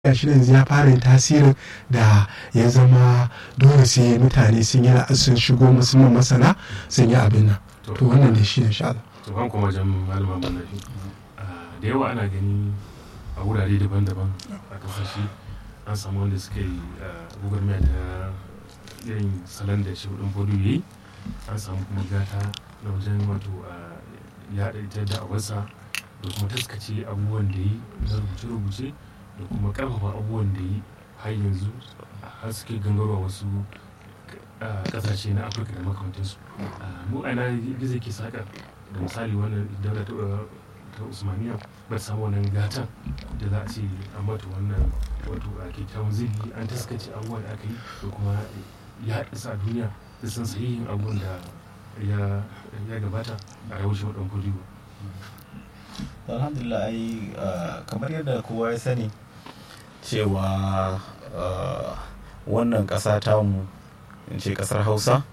shi yanzu ya fara yin tasirin da ya zama dole sai mutane sun yi sun shigo musamman masana sun yi abin nan to wannan da shi ne sha Allah to kan kuma wajen malama mallafi da yawa ana gani a wurare daban-daban a kasashe an samu wanda suka yi gwagwarmaya da irin salon da shi hudun bodu ya yi an samu kuma gata na wajen wato yaɗa ita da awarsa da kuma taskace abubuwan da yi na rubuce-rubuce da kuma karfafa abubuwan da yi har yanzu har suke gangarwa wasu kasashe na afirka da makamantansu mu aina gizo ke saka da misali wannan daula ta usmaniya ba ta samu wannan gatan da za a ce an mata wannan wato a kyakkyawan zili an taskace abubuwan da aka yi da kuma ya isa a duniya da san sahihin abubuwan da ya gabata a rawushe waɗan kudu alhamdulillah ai kamar yadda kowa ya sani cewa wannan ƙasa tamu in ce ƙasar hausa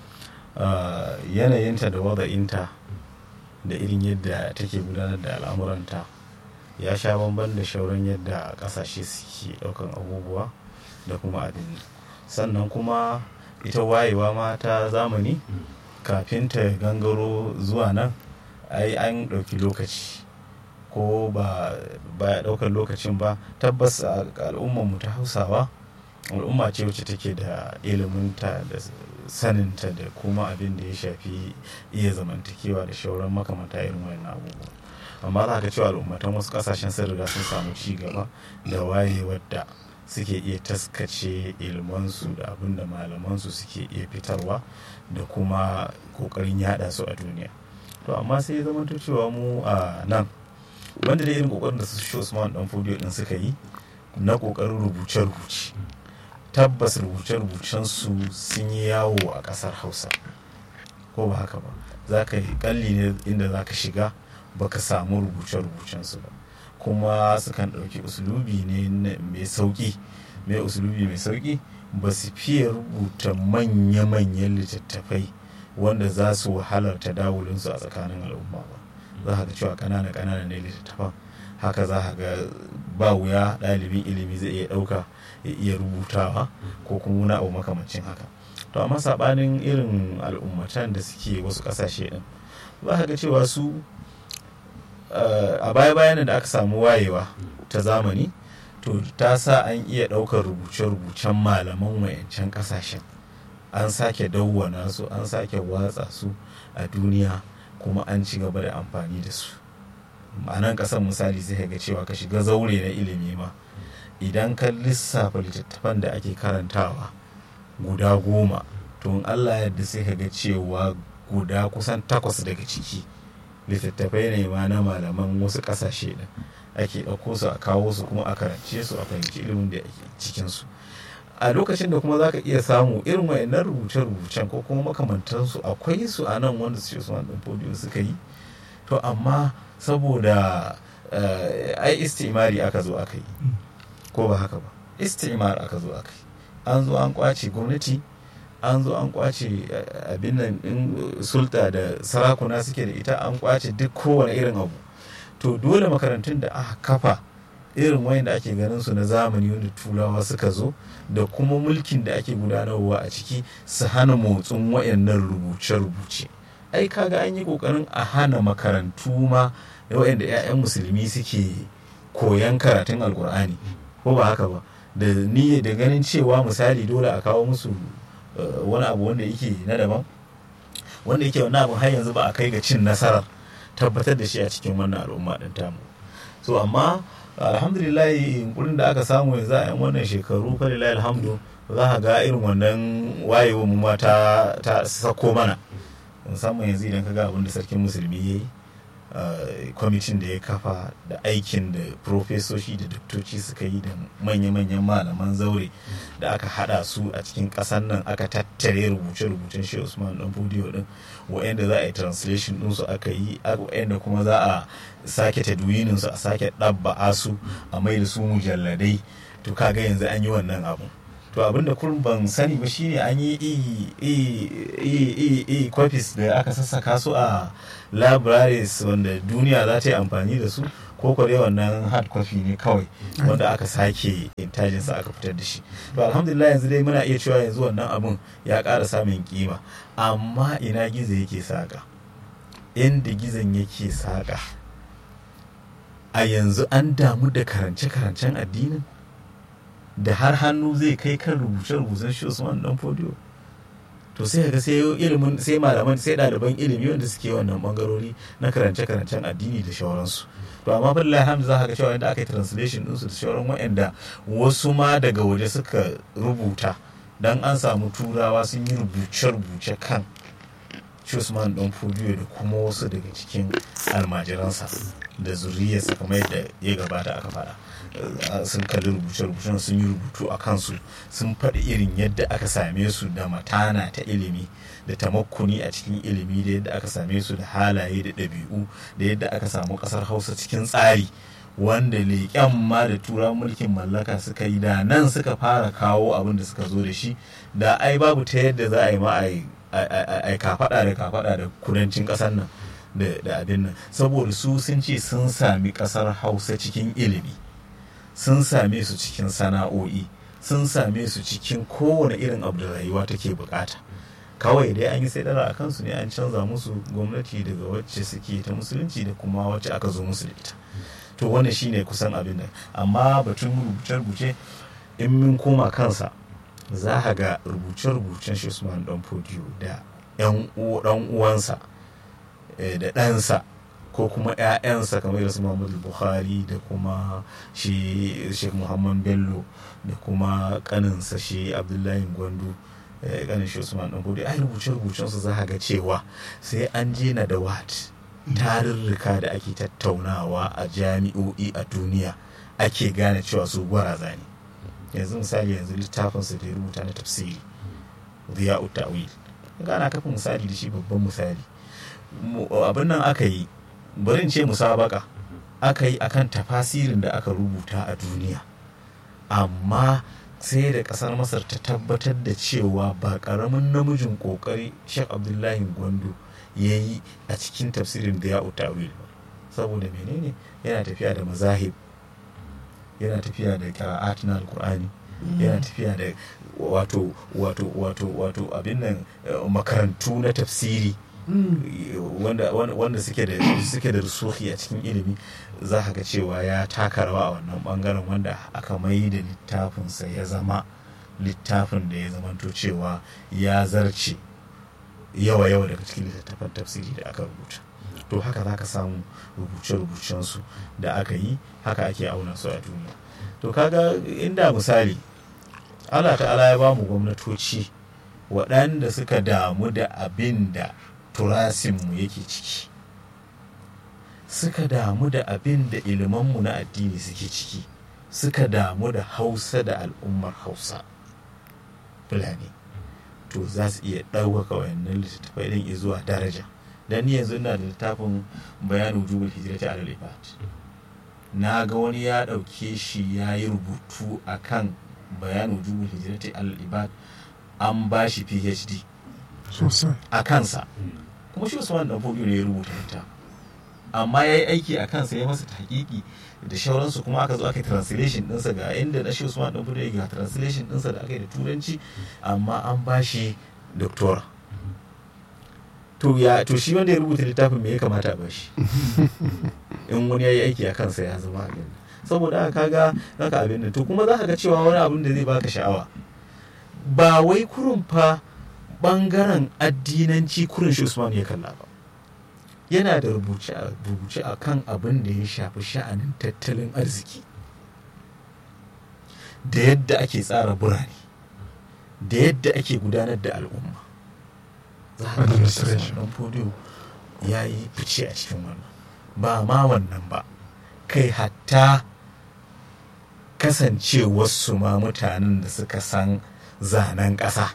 yanayinta da wada'inta da irin yadda take gudanar da al'amuranta ya sha bamban da shauran yadda ƙasashe suke ɗaukan abubuwa da kuma abin sannan kuma ita wayewa ma ta zamani kafin ta gangaro zuwa nan ai an ɗauki lokaci ko ba ya ɗaukar lokacin ba tabbas a al'ummarmu ta hausawa al'umma ce wacce take da iliminta da saninta da kuma abin da ya shafi iya zamantakewa da shauran makamanta irin wannan abubuwa amma za ka cewa al'ummatan wasu kasashen sun riga sun samu ci gaba da wayewar da suke iya taskace ilmansu da abin da malamansu suke iya fitarwa da kuma kokarin yada su a duniya to amma sai zama cewa mu a nan wanda da irin kokarin da su shi usman dan fodiyo din suka yi na kokarin rubuce-rubuce tabbas rubuce-rubucen su sun yi yawo a kasar hausa ko ba haka ba za ka yi kalli ne inda za ka shiga baka samu rubuce-rubucen su ba kuma sukan ɗauki usulubi ne mai sauƙi mai usulubi mai sauƙi ba su fiye rubuta manya-manyan littattafai wanda za su halarta dawulinsu a tsakanin al'umma ba za ka ga cewa ƙanana ƙanana ne littattafan haka za ka ga ba wuya ɗalibin ilimi zai iya ɗauka ya iya rubutawa ko kuma wani abu makamancin haka to amma saɓanin irin al'ummatan da suke wasu ƙasashe ɗin za ka ga cewa su a baya-bayan da aka samu wayewa ta zamani to ta sa an iya ɗaukar rubuce-rubucen malaman wayancan ƙasashen an sake dawwana su an sake watsa su a duniya kuma an ci gaba da amfani da su a nan ƙasar misali sai ga cewa ka shiga zaure na ilimi ma idan ka lissafa littattafan da ake karantawa guda goma to in allah yadda sai ka ga cewa guda kusan takwas daga ciki littattafai ne ma na malaman wasu ƙasashe da ake ɗauko su a kawo su kuma a karance su a fahimci ilimin da ake cikinsu a lokacin da kuma za ka iya samu irin wayannan rubuce-rubucen ko kuma makamantansu akwai su a nan wanda su Usman ɗin Fodiyo suka yi to amma saboda ai istimari aka zo aka yi ko ba haka ba istimar aka zo aka yi an zo an kwace gwamnati an zo an kwace abin nan in sulta da sarakuna suke da ita an kwace duk kowane irin abu to dole makarantun da aka kafa irin wayan da ake ganin su na zamani wanda turawa suka zo da kuma mulkin da ake gudanarwa a ciki su hana motsin wayannan rubuce-rubuce ai kaga an yi kokarin a hana makarantu ma da wayanda 'ya'yan musulmi suke koyan karatun alkur'ani ko ba haka ba da niyya da ganin cewa misali dole a kawo musu wani abu wanda yake na daban wanda yake wani abu har yanzu ba a kai ga cin nasarar tabbatar da shi a cikin wannan al'umma din tamu so amma alhamdulillah yunkurin da aka samu yanzu a yan wannan shekaru falilahi alhamdu za ka ga irin wannan wayewa mu ma ta sako mana musamman yanzu idan ka ga abin da sarkin musulmi ya yi kwamitin da ya kafa da aikin da profesoshi da doktoci suka yi da manya-manyan malaman zaure da aka hada su a cikin kasan nan aka tattare rubuce-rubucen shi usman dan fudiyo din wa'anda za a yi translation din su aka yi wa'anda kuma za a sake tadwinin su a sake ɗabba'a su a mai da su mujalladai to kaga yanzu an yi wannan abu to abinda kurin ban sani ba shine an yi e copies da aka sassaka su a libraries wanda duniya za ta yi amfani da su ko ko dai wannan hard copy ne kawai wanda aka sake intajinsa aka fitar da shi to alhamdulillah yanzu dai muna iya cewa yanzu wannan abun ya ƙara samun kima amma ina gizo yake saƙa inda gizon yake saƙa a yanzu an damu da karance-karancen addinin da har hannu zai kai kan rubuce-rubucen shi Usman dan fodiyo to sai ga sai ilimin sai malaman sai ɗaliban ilimi wanda suke wannan bangarori na karance-karancen addini da shawararsu to amma billahi alhamdu za ka ga cewa yadda aka yi translation ɗinsu da shawaran waɗanda wasu ma daga waje suka rubuta dan an samu turawa sun yi rubuce-rubuce kan Usman dan fodiyo da kuma wasu daga cikin almajiransa da zuriyarsa kamar yadda ya gabata aka faɗa sun kalli rubuce-rubucen sun yi rubutu a kansu sun faɗi irin yadda aka same su da matana ta ilimi da tamakkuni a cikin ilimi da yadda aka same su da halaye da ɗabi'u da yadda aka samu ƙasar hausa cikin tsari wanda leƙen ma da tura mulkin mallaka suka yi da nan suka fara kawo abin da suka zo da shi da ai babu ta yadda za a yi ma a kafaɗa da kafaɗa da kudancin ƙasar nan da abin nan saboda su sun ce sun sami ƙasar hausa cikin ilimi sun same su cikin sana'o'i sun same su cikin kowane irin abu da rayuwa take bukata kawai dai an yi sai dara a kansu ne an canza musu gwamnati daga wacce suke ta musulunci da kuma wacce aka zo musu da ita to wannan shine kusan abin nan amma batun rubuce-rubuce in mun koma kansa za a ga rubuce-rubucen shi Usman dan Fodiyo da yan uwansa da ɗansa ko kuma 'ya'yansa kamar su Muhammadu Buhari da kuma shi Sheikh Muhammad Bello da kuma kaninsa shi Abdullahi Gwandu kanin shi Usman dan Fodiyo ai rubuce-rubucen su za a ga cewa sai an je na da wat tarurruka da ake tattaunawa a jami'o'i a duniya ake gane cewa su gwaraza ne yanzu misali yanzu littafinsa da ya rubuta na tafsiri ziya ta'wil gana kafin misali da shi babban misali abin nan aka yi bari ce musabaka aka yi akan tafasirin da aka rubuta a duniya amma sai da kasar masar ta tabbatar da cewa ba karamin namijin kokari shek abdullahi gwandu ya yi a cikin tafsirin da ya utawil saboda menene yana tafiya da mazahib yana tafiya da qira'at na alqur'ani yana tafiya da wato wato wato wato abin nan makarantu na tafsiri wanda wanda suke da suke da rusuhi a cikin ilimi za ka ga cewa ya taka rawa a wannan bangaren wanda aka mai da littafinsa ya zama littafin da ya zamanto cewa ya zarce yawa yawa daga cikin littattafan tafsiri da aka rubuta to haka za ka samu rubuce-rubucensu da aka yi haka ake auna su a duniya to kaga inda misali allah ta'ala ya ba mu gwamnatoci waɗanda suka damu da abin da turasinmu yake ciki suka damu da abin da ilimanmu na addini suke ciki suka damu da hausa da al'ummar hausa fulani to za su iya ɗaukaka wayannan littattafai ɗin zuwa daraja dan ni yanzu ina da littafin bayanin wujubul hijrati alal ibad na ga wani ya ɗauke shi ya yi rubutu akan bayanin wujubul hijrati alal ibad an ba shi phd a kansa kuma shi usman dan fodiyo ne ya rubuta ita amma ya yi aiki a kansa ya masa tahqiqi da shauransu kuma aka zo aka yi translation ɗinsa ga inda na shi usman dan fodiyo ga translation ɗinsa da aka yi da turanci amma an ba shi doctora to ya to shi wanda ya rubuta littafin me ya kamata a bashi in wani ya yi aiki a kansa ya zama abin saboda haka kaga zaka abin nan to kuma za ka ga cewa wani abin da zai baka sha'awa ba wai kurun fa bangaren addinanci kurin shi Usman ya kalla ba yana da rubuce a kan abin da ya shafi sha'anin tattalin arziki da yadda ake tsara birane da yadda ake gudanar da al'umma za a ga ɗan fodiyo ya yi fice a cikin wannan ba ma wannan ba kai hatta kasancewarsu ma mutanen da suka san zanen ƙasa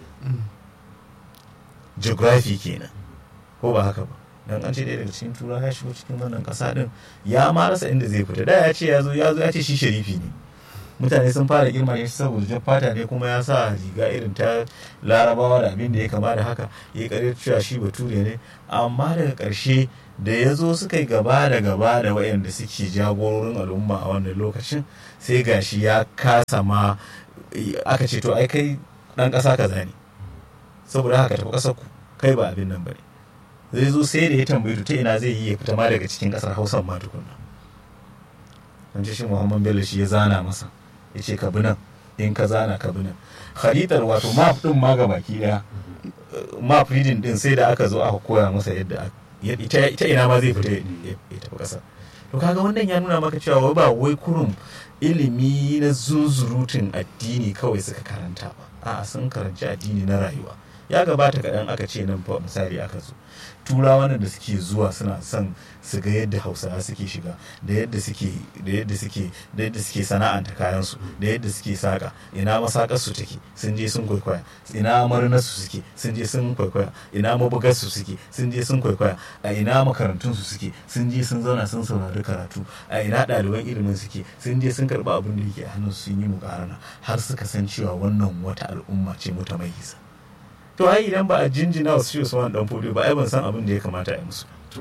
geography kenan ko ba haka ba dan an ce ɗaya daga cikin tura ya shigo cikin wannan ƙasa ɗin ya ma rasa inda zai fita da ya ce ya zo ya zo ya ce shi sharifi ne mutane sun fara girma shi saboda jan fata ne kuma ya sa riga irin ta larabawa da abin da ya kama da haka ya karyar cewa shi bature ne amma daga ƙarshe da ya zo suka yi gaba da gaba da wayanda suke jagororin al'umma a wannan lokacin sai gashi ya kasa ma aka ce to ai kai dan ƙasa kaza ne saboda haka tafi ƙasar ku kai ba abin nan bane zai zo sai da ya tambayi ta ina zai yi ya fita ma daga cikin ƙasar hausa ma tukunna an ce shi muhammad bello shi ya zana masa ya ce ka bi nan in ka zana ka bi nan kharitar wato map din ma ga baki daya map reading din sai da aka zo aka koya masa yadda ita ina ma zai fita ya tafi ƙasa to kaga wannan ya nuna maka cewa ba wai kurum ilimi na zunzurutun addini kawai suka karanta ba a'a sun karanci addini na rayuwa ya gabata kaɗan aka ce nan fa misali aka zo turawa da suke zuwa suna son su ga yadda hausawa suke shiga da yadda suke da yadda suke da yadda suke sana'anta kayansu da yadda suke saka ina masakar su take sun je sun kwaikwaya ina marinar su suke sun je sun kwaikwaya ina mabugar su suke sun je sun kwaikwaya a ina makarantun su suke sun je sun zauna sun saurari karatu a ina ɗaliban ilimin suke sun je sun karɓi abin da yake a hannun sun yi mukarana har suka san cewa wannan wata al'umma ce mutamayiza to ai idan ba a jinjina wasu shi Usman dan Fodio ba ai ban san abin da ya kamata a yi musu to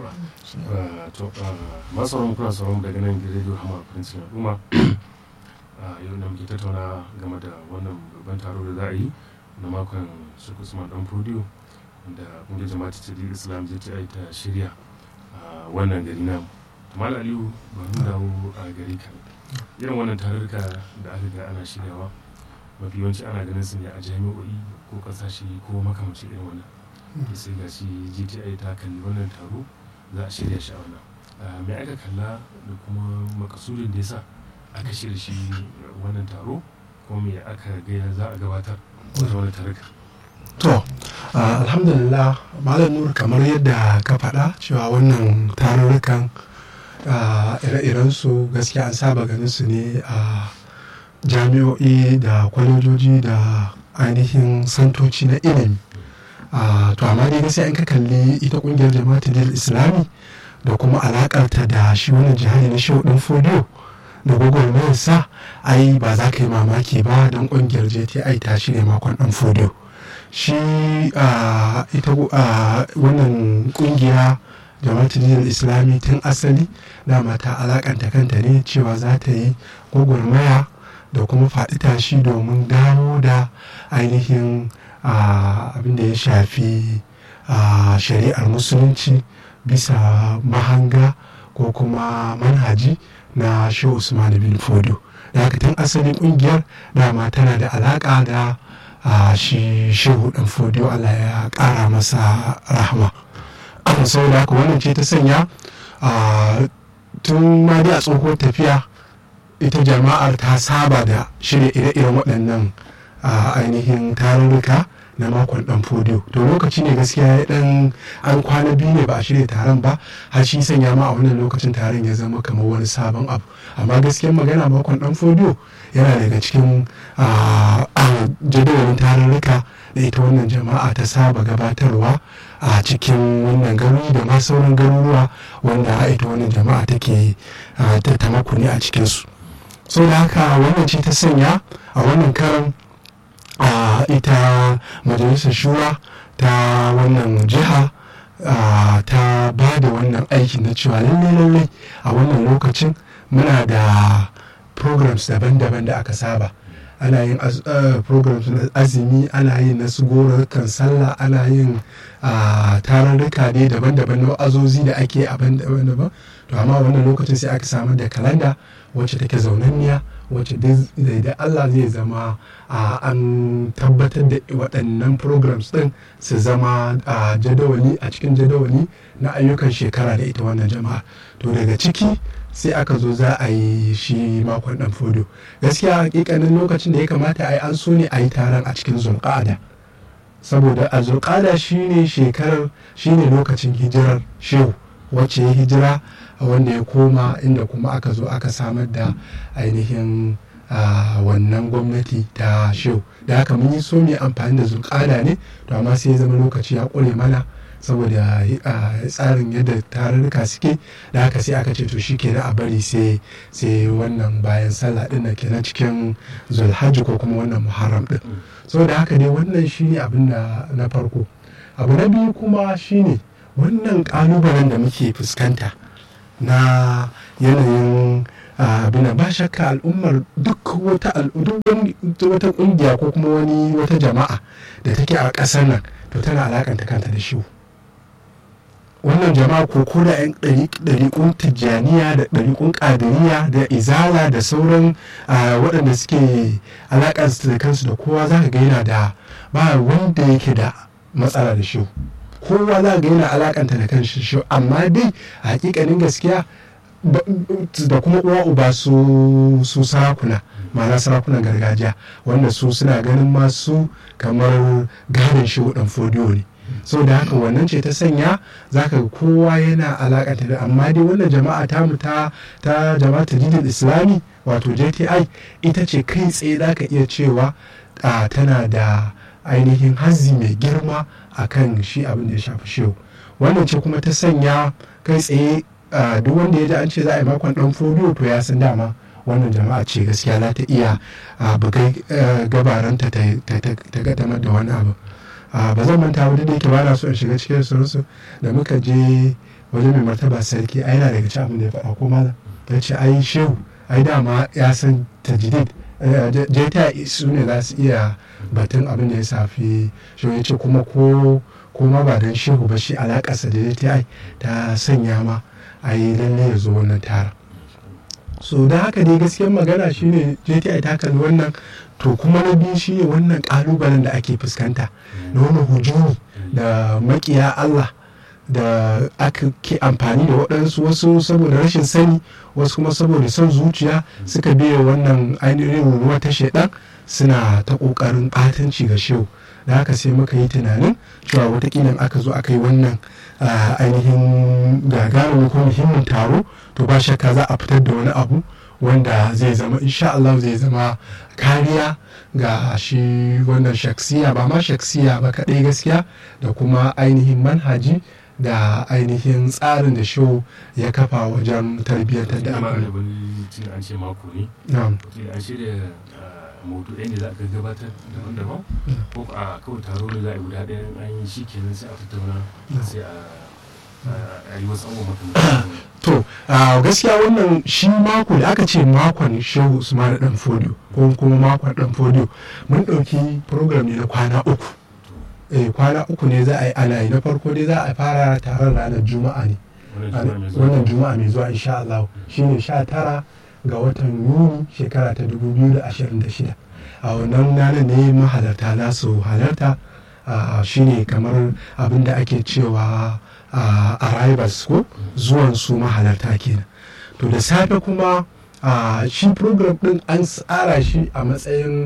masu sauran kuna sauran daga nan gidan radio hama prince al'umma yau da muke tattauna game da wannan babban taro da za a yi na makon shi Usman dan Fodio da kungiyar jama'a ta islam zai ta ta shirya a wannan gari namu Malam Aliyu bari mu dawo a gari ka irin wannan tarurruka da aka ga ana shiryawa mafi yawanci ana ganin su ne a jami'o'i ko kasashe ko makamacin irin wannan ke sai ga shi gti ta kalli wannan taro za a shirya shi a wannan mai aka kalla da kuma makasudin da yasa aka shirya shi wannan taro ko me aka gaya za a gabatar wajen wani taruka to alhamdulillah malam nur kamar yadda ka faɗa cewa wannan tarurrukan ire-iren su gaskiya an saba ganin su ne a jami'o'i da kwalejoji da ainihin santoci na ilimi to amma dai sai an ka kalli ita kungiyar jama'atul islami da kuma alakarta da shi wannan jihari na shehu din fodiyo da gwagwarmayar sa ai ba za ka yi mamaki ba don kungiyar jti ta shi ne makon dan fodiyo shi ita wannan kungiya jama'atul islami tun asali dama ta alakanta kanta ne cewa za ta yi gwagwarmaya da kuma faɗi tashi domin dawo da ainihin abin da ya shafi shari'ar musulunci bisa mahanga ko kuma manhaji na shehu usman bin fodo da haka tun asalin kungiyar dama tana da alaƙa da shi shehu dan fodo allah ya ƙara masa rahama saboda haka wannan ce ta sanya tun ma dai a tsohuwar tafiya ita jama'ar ta saba da shirya ire-iren waɗannan ainihin tarurruka na makon dan fodiyo to lokaci ne gaskiya ya dan an kwana biyu ne ba a shirya taron ba har shi sanya ma a wannan lokacin taron ya zama kamar wani sabon abu amma gaskiyar magana makon dan fodiyo yana daga cikin jadawalin tarurruka da ita wannan jama'a ta saba gabatarwa a cikin wannan garuruwa da ma sauran garuruwa wanda ita wannan jama'a take ta makuni a cikinsu so da haka wannan ce ta sanya a wannan karan a ita majalisar shura ta wannan jiha ta ba da wannan aiki na cewa lalle lalle a wannan lokacin muna da programs daban-daban da aka saba ana yin programs na azumi ana yin na su kan sallah ana yin tararruka ne daban-daban na azozi da ake abin daban-daban to amma wannan lokacin sai aka samar da kalanda wacce take zaunanniya wacce da Allah zai zama an tabbatar da waɗannan programs ɗin su zama a jadawali a cikin jadawali na ayyukan shekara da ita wannan jama'a to daga ciki sai aka zo za a yi shi makon ɗan fodo gaskiya hakikanin lokacin da ya kamata a yi an so ne a yi taron a cikin zulƙada saboda a zulƙada shine shekarar shine lokacin hijirar shehu wacce ya hijira wanda ya koma inda kuma aka zo aka samar da ainihin wannan gwamnati ta shehu da haka mun yi so ne amfani da zulƙada ne to amma sai ya zama lokaci ya ƙure mana saboda tsarin yadda tarurruka suke da haka sai aka ce to shi kenan a bari sai sai wannan bayan sallah din kenan cikin zulhajji ko kuma wannan muharram din saboda haka dai wannan shine abin da na farko abu na biyu kuma shine wannan kalubalen da muke fuskanta na yanayin abin ba shakka al'ummar duk wata wata kungiya ko kuma wani wata jama'a da take a ƙasar nan to tana alakanta kanta da shi wannan jama'a ko ko da 'yan ɗariƙun tijjaniya da ɗariƙun ƙadiriya da izala da sauran waɗanda suke alaƙa da kansu da kowa za ka ga yana da ba wanda yake da matsala da shi kowa za ga yana alakanta da kan shi amma dai a hakikanin gaskiya da kuma uwa uba su su sarakuna ma'ana sarakunan gargajiya wanda su suna ganin masu kamar gadon shi dan fodiyo ne so da haka wannan ce ta sanya zaka kowa yana alakanta da amma dai wannan jama'a ta mu ta ta jama'a jidil islami wato JTI ita ce kai tsaye zaka iya cewa tana da ainihin hazzi mai girma a kan shi abin da ya shafi shehu wannan ce kuma ta sanya kai tsaye duk wanda ya ji an ce za a yi makon dan fodiyo to ya san dama wannan jama'a ce gaskiya za ta iya bugai gabaranta ta gadamar da wani abu ba zan manta wadda da yake ba na so in shiga cikin sunsu da muka je wajen mai martaba sarki ai yana daga cikin abin da ya faɗa ko malam ya ce ai shehu ai dama ya san tajdid jeta su ne za su iya batun abin da ya safi shi ya ce kuma ko kuma ba don shehu ba shi alakarsa da jti ta sanya ma a yi lalle ya zo wannan tara so da haka dai gaskiyar magana shine jti ta kalli wannan to kuma na biyu shine wannan kalubalen da ake fuskanta na wani hujumi da makiya allah da aka ke amfani da waɗansu wasu saboda rashin sani wasu kuma saboda son zuciya suka biya wannan ainihin ruwa ta shaidan suna ta ƙoƙarin ɓatanci ga shehu da haka sai muka yi tunanin cewa watakila aka zo aka yi wannan ainihin gagarumin ko muhimmin taro to ba shakka za a fitar da wani abu wanda zai zama insha Allah zai zama kariya ga shi wannan shaksiya ba ma shaksiya ba kaɗai gaskiya da kuma ainihin manhaji da ainihin tsarin da show ya kafa wajen tarbiyyantar da amma da wani cin an ce mako ne na'am an shirya maudu'ai ne za a gabbatar daban-daban ko a kawai taro ne za a yi guda ɗaya an yi shi kenan sai a tattauna sai a yi wasu abubuwa makamantan to gaskiya wannan shi mako da aka ce makon shehu usman dan fodiyo ko kuma makon dan fodiyo mun ɗauki program ne na kwana uku eh kwana uku ne za a yi ana yi na farko dai za a fara taron ranar juma'a ne wannan juma'a mai zuwa insha Allah shine sha tara ga watan yuni shekara ta 2026 a wannan ranar ne mahalarta za su halarta shine kamar abin da ake cewa arrivals ko zuwan su mahalarta kenan to da safe kuma shi program din an tsara shi a matsayin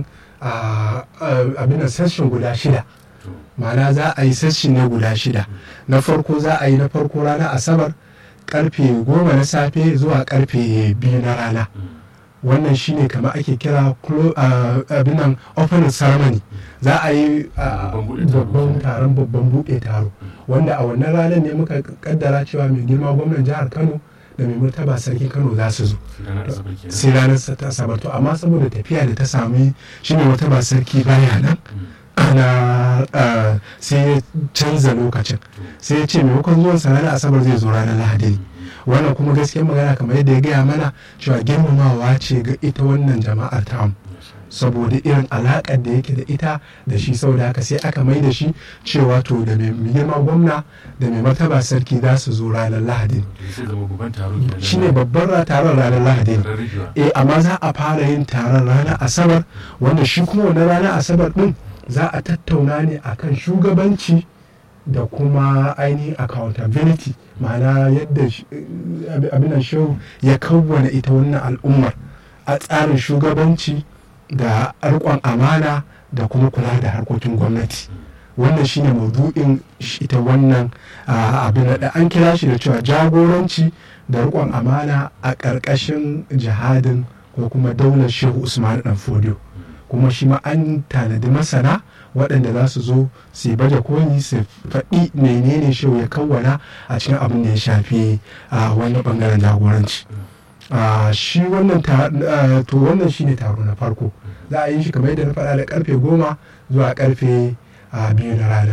abin session guda shida ma'ana za a yi session ne guda shida na farko za a yi na farko ranar asabar karfe goma na safe zuwa karfe biyu na rana wannan shine kama ake kira abinan opening ceremony za a yi babban taron babban buɗe taro wanda a wannan ranar ne muka kaddara cewa mai girma gwamnan jihar kano da mai martaba sarkin kano za su zo sai ranar ta asabar to amma saboda tafiya da ta sami shine martaba sarki baya nan ana sai ya canza lokacin sai ya ce maimakon zuwan sa ranar asabar zai zo ranar lahadi ne wannan kuma gaskiyar magana kamar yadda ya gaya mana cewa girmamawa ce ga ita wannan jama'ar tamu saboda irin alaƙar da yake da ita da shi sau da haka sai aka mai da shi cewa to da mai girma gwamna da mai martaba sarki za su zo ranar lahadi shi ne babban taron ranar lahadi eh amma za a fara yin taron ranar asabar wanda shi kuma wannan ranar asabar din za a tattauna ne akan shugabanci da kuma ainihin accountability ma'ana yadda abinan shehu ya kawwana ita wannan al'ummar a tsarin shugabanci da riƙon amana da kuma kula da harkokin gwamnati wannan shine maudu'in ita wannan abin da an kira shi da cewa jagoranci da riƙon amana a ƙarƙashin jihadin ko kuma daular shehu usman dan fodiyo kuma shi ma an tanadi masana waɗanda za su zo su baje koli su faɗi menene shehu ya kawwana a cikin abin da ya shafi a wani ɓangaren jagoranci shi wannan to wannan shine taro na farko za a yi shi kamar yadda na faɗa da karfe goma zuwa karfe biyu na rana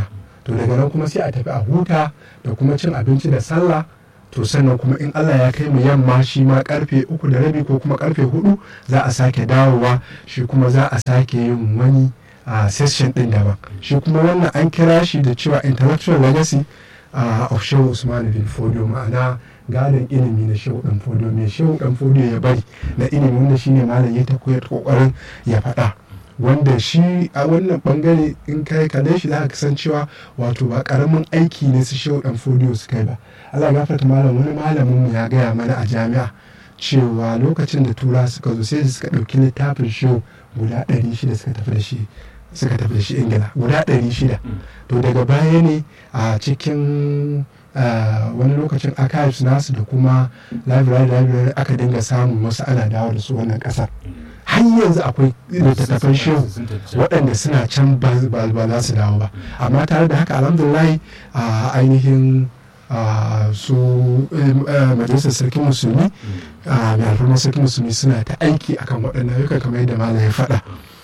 to daga nan kuma sai a tafi a huta da kuma cin abinci da sallah to sannan kuma in Allah ya kai mu yamma shi ma karfe uku da rabi ko kuma karfe hudu za a sake dawowa shi kuma za a sake yin wani a session din daban shi kuma wannan an kira shi da cewa intellectual legacy uh, of shehu usman bin fodio ma'ana gadon ilimi na shehu dan fodio mai shehu dan fodio ya bari na ilimi wanda shine malam ya ta kokarin ya faɗa wanda shi a wannan bangare in kai kalle shi za ka san cewa wato ba karamin aiki ne su shehu dan fodio su kai ba Allah gafarta malam wani malamin mu ya gaya mana a jami'a cewa lokacin da tura suka zo sai suka ɗauki littafin shehu guda ɗari shida suka tafi da shi suka tafi da shi ingila guda ɗari shida to daga baya ne a cikin wani lokacin archives nasu da kuma library library aka dinga samun wasu ana dawo da su wannan ƙasar har yanzu akwai littattafan shehu waɗanda suna can ba za su dawo ba amma tare da haka alhamdulillah a ainihin su majalisar sarkin musulmi mai alfarmar sarkin musulmi suna ta aiki akan waɗannan ayyuka kamar yadda malam ya faɗa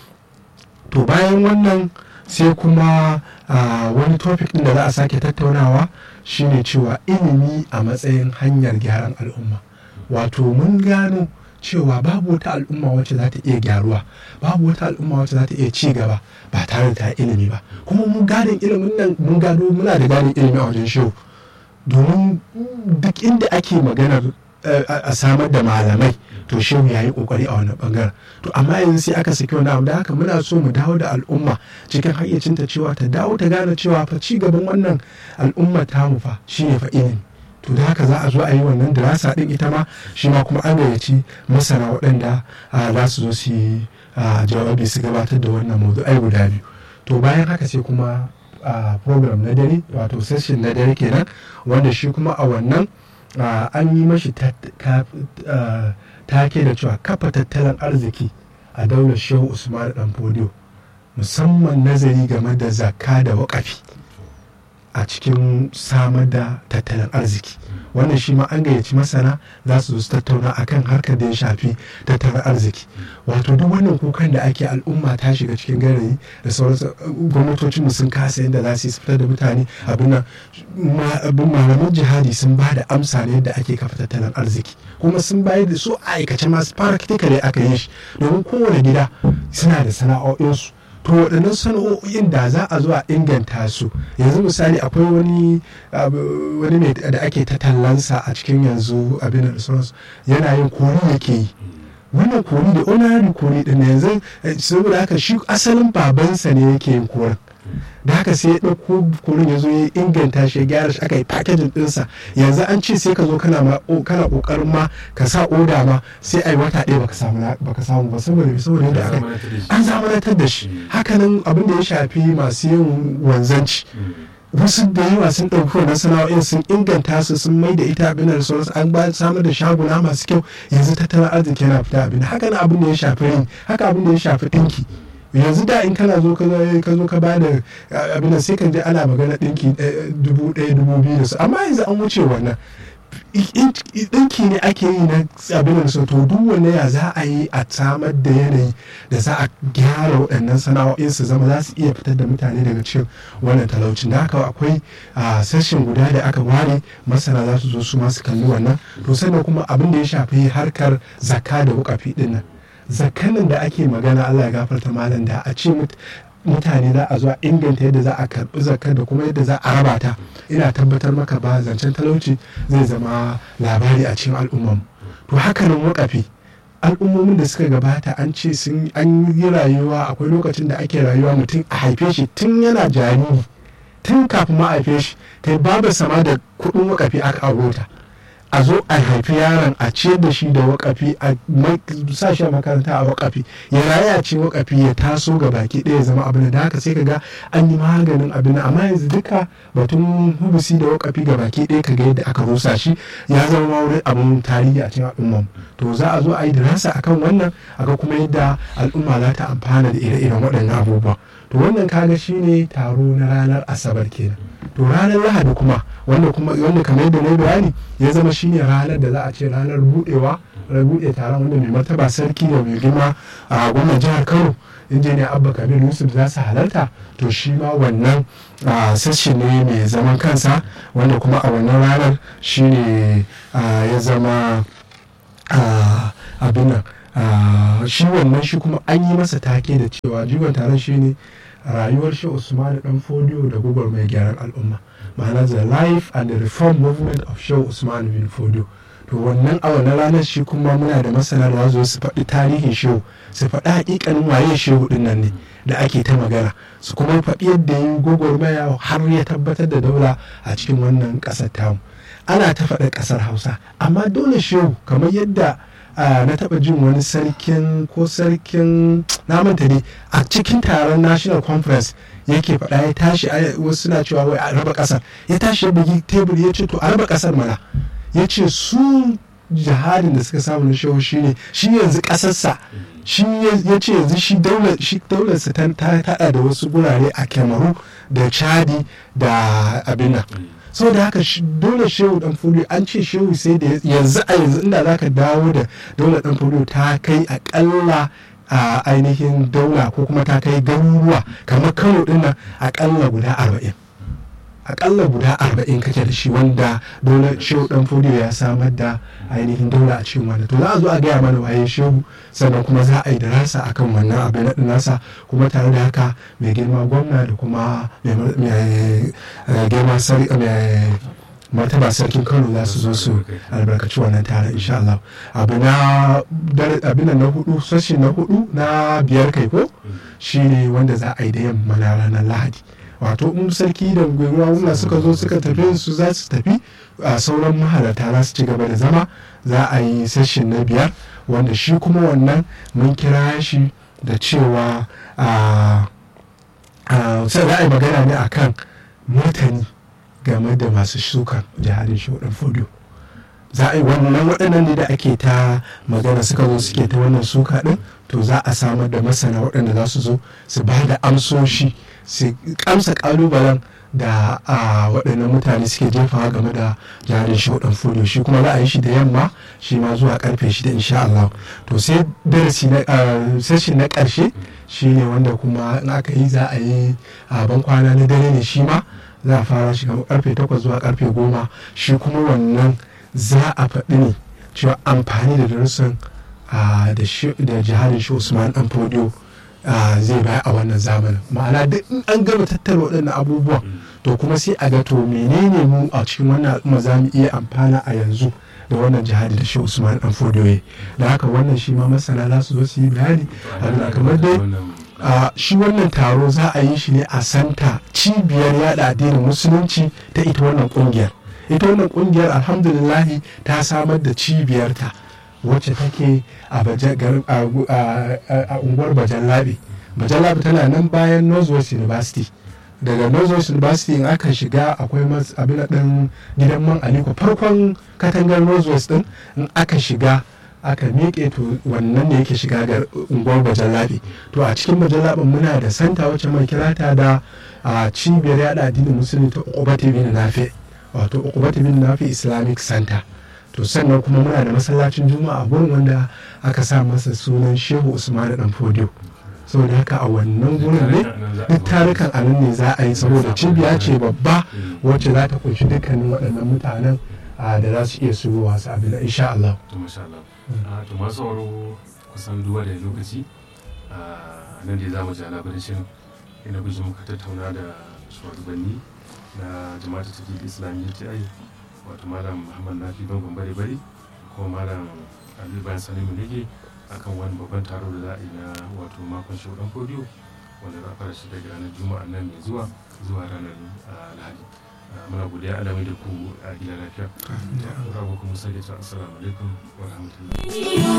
to bayan wannan sai kuma wani topic ɗin da za a sake tattaunawa shine cewa ilimi a matsayin hanyar gyaran al'umma wato mun gano cewa babu wata al'umma wacce za ta iya gyaruwa babu wata al'umma wacce za ta iya ci gaba ba tare da ta ilimi ba kuma mun gadon ilimin nan mun gado muna da gadon ilimi a wajen shehu domin duk inda ake maganar a samar da malamai to shehu ya yi kokari a wani bangaren to amma yanzu sai aka saki wani abu da haka muna so mu dawo da al'umma cikin hayyacinta cewa ta dawo ta gane cewa fa ci gaban wannan al'umma tamu fa shine fa ilimi to da haka za a zo a yi wannan dirasa din ita ma shi ma kuma an gayyaci masana waɗanda za su zo su yi jawabi su gabatar da wannan mawdu'ai guda biyu to bayan haka sai kuma program na dare wato session na dare kenan wanda shi kuma a wannan an yi mashi take da cewa kafa tattalin arziki a daular shehu usman dan fodiyo musamman nazari game da zakka da waƙafi a cikin samar da tattalin arziki wannan shi ma an gayyaci masana za su zo tattauna akan harkar da ya shafi tattalin arziki wato duk wannan kukan da ake al'umma ta shiga cikin garayi da sauransu gwamnatocin sun kasa yadda za su yi fitar da mutane abin malaman jihadi sun ba da amsa ne yadda ake kafa tattalin arziki kuma sun bayar da su aikace masu practically aka yi shi domin kowane gida suna da sana'o'insu to waɗannan sana'o'in da za a zo a inganta su yanzu misali akwai wani wani ne da ake ta tallansa a cikin yanzu abin da sauransu yana yin kori yake yi wannan kori da honorary kori din yanzu saboda haka shi asalin babansa ne yake yin korin da haka sai ya ɗauko kurin ya zo ya inganta shi ya gyara shi aka yi packaging ɗinsa yanzu an ce sai ka zo kana kana ƙoƙarin ma ka sa oda ma sai a yi wata ɗaya baka samu baka samu ba saboda saboda yadda aka an zamanantar da shi hakanan abin da ya shafi masu yin wanzanci wasu da yawa sun ɗauki wannan sana'o'in sun inganta su sun mai da ita abin da sauransu an ba samar da shaguna masu kyau yanzu tattalin arziki yana fita abin haka na abin da ya shafi rin haka abin da ya shafi ɗinki yanzu da in kana zo ka zo ka ba da abin sai ka je ana magana ɗinki dubu ɗaya dubu biyu da su amma yanzu an wuce wannan ɗinki ne ake yi na abin da su to duk wanne ya za a yi a samar da yanayi da za a gyara waɗannan sana'o'in su zama za su iya fitar da mutane daga cikin wannan talaucin da haka akwai sashen guda da aka ware masana za su zo su masu kalli wannan to sannan kuma abin da ya shafi harkar zakka da wukafi ɗin nan zakkanin da ake magana Allah ya gafarta malam da a ce mutane za a zo a inganta yadda za a karbi zakar da kuma yadda za a raba ta ina tabbatar maka ba zancen talauci zai zama labari a cikin al'umman to hakanan wakafi al'ummomin da suka gabata an ce sun an yi rayuwa akwai lokacin da ake rayuwa mutum a haife shi tun yana jariri tun kafin ma haife shi kai babu sama da kuɗin wakafi aka aurota a zo a haifi yaron a ciyar da shi da wakafi a sa shi a makaranta a wakafi ya raya ce wakafi ya taso ga baki ɗaya zama abin da haka sai ka ga an yi maganin abin amma yanzu duka batun hubusi da wakafi ga baki ɗaya ka ga yadda aka rusa shi ya zama ma wurin abin tarihi a cikin al'umma to za a zo a yi dirasa akan wannan aka kuma yadda al'umma za ta amfana da ire-iren waɗannan abubuwa to wannan kaga shine taro na ranar asabar kenan to ranar lahadi kuma wanda kuma wanda kamar yadda na bayani ya zama shine ranar da za a ce ranar budewa buɗe taron wanda mai martaba sarki da mai girma a gwamnan jihar kano injiniya abba kabir yusuf za su halarta to shi ma wannan sashi ne mai zaman kansa wanda kuma a wannan ranar shi ne ya zama abin nan shi wannan shi kuma an yi masa take da cewa jigon taron shi ne rayuwar shi usman dan fodiyo da gugur mai gyaran al'umma ma'ana the life and the reform movement of shehu usman bin fodiyo to wannan a wannan ranar shi kuma muna da masana da zo su faɗi tarihin shehu su faɗi hakikanin waye shehu din nan ne da ake ta magana su kuma faɗi yadda yi gwagwarmaya har ya tabbatar da daula a cikin wannan ƙasar tamu ana ta faɗa ƙasar hausa amma dole shehu kamar yadda na taɓa jin wani sarkin ko sarkin na manta ne a cikin taron national conference yake faɗa ya tashi wasu suna cewa wai a raba ƙasar ya tashi ya bugi tebur ya ce to a raba ƙasar mana ya ce su jihadin da suka samu na shehu shi ne shi yanzu ƙasarsa shi ya ce yanzu shi daularsa ta taɗa da wasu gurare a kemaru da chadi da abin nan saboda haka dole shehu dan foliyo an ce shehu sai da yanzu a yanzu inda zaka dawo da dole dan foliyo ta kai akalla a ainihin daula ko kuma ta kai garuruwa kamar kano din nan akalla guda arba'in akalla guda arba'in kake da shi wanda dole shehu dan fodiyo ya samar da ainihin daula a cikin wannan to za a zo a gaya mana waye shehu sannan kuma za a yi darasa akan wannan abin na nasa kuma tare da haka mai girma gwamna da kuma mai girma mai martaba sarkin kano za su zo su albarkaci wannan taron insha Allah abu na abin na hudu sashi na hudu na biyar kai ko shine wanda za a yi da yamma na ranar lahadi wato in sarki da gwamna suka zo suka tafi su za su tafi a sauran mahalarta za su ci gaba da zama za a yi sashin na biyar wanda shi kuma wannan mun kira shi da cewa sai za a yi magana ne akan martani game da masu shukan jihadin shuɗin fudu za a yi wannan waɗannan ne da ake ta magana suka zo suke ta wannan suka ɗin to za a samar da masana waɗanda za su zo su ba da amsoshi su kamsa ƙalubalen da a waɗannan mutane suke jefawa game da jarin shuɗin fudu shi kuma za a yi shi da yamma shi ma zuwa karfe shida insha Allah to sai darasi na session na ƙarshe shi ne wanda kuma in aka yi za a yi a ban kwana na dare ne shi ma za a fara shi kamar karfe takwas zuwa karfe goma shi kuma wannan za a faɗi ne cewa amfani da darussan da jihadin shi usman dan fodiyo zai baya a wannan zamanin ma'ana duk in an gama tattara waɗannan abubuwan to kuma sai a ga to menene mu a cikin wannan al'umma za mu iya amfana a yanzu da wannan jihadi da shi usman dan fodiyo da haka wannan shi ma masana za su zo su yi bayani a kamar dai Uh, shi wannan taro za a yi shi ne a santa cibiyar yada addinin musulunci ta ita wannan kungiyar ita wannan kungiyar alhamdulillahi ta samar da cibiyarta wacce take a unguwar bajan labi bajan labi tana nan bayan northwest university daga northwest university in aka shiga akwai abin ɗin gidan man aliko farkon katangar northwest din in aka shiga aka miƙe to wannan ne yake shiga ga unguwar bajallabi to a cikin bajallaɓin muna da santa wacce mai kirata da a cibiyar yada addinin musulmi ta ukubati bin nafi wato ukubati bin nafi islamic center to sannan kuma muna da masallacin juma'a gurin wanda aka sa masa sunan shehu usman dan fodiyo saboda haka a wannan gurin ne duk tarukan a nan ne za a yi saboda cibiya ce babba wacce za ta kunshi dukkanin waɗannan mutanen da za su iya shigowa su abin insha Allah. to masha Allah to masu sauraro kusan duba da lokaci nan da za mu ji labarin shirin ina guji muka tattauna da shugabanni na jama'ar tafi islamiyya ta yi wato malam muhammad nafi bangon bare bare ko malam ali bayan sani mulege akan wani babban taro da za a yi na wato makon shugaban fodiyo wanda za a fara shi daga ranar juma'a nan mai zuwa zuwa ranar lahadi muna godiya alamai da ku a gida lafiya. Rabu kuma sai da assalamu alaikum wa rahmatullahi.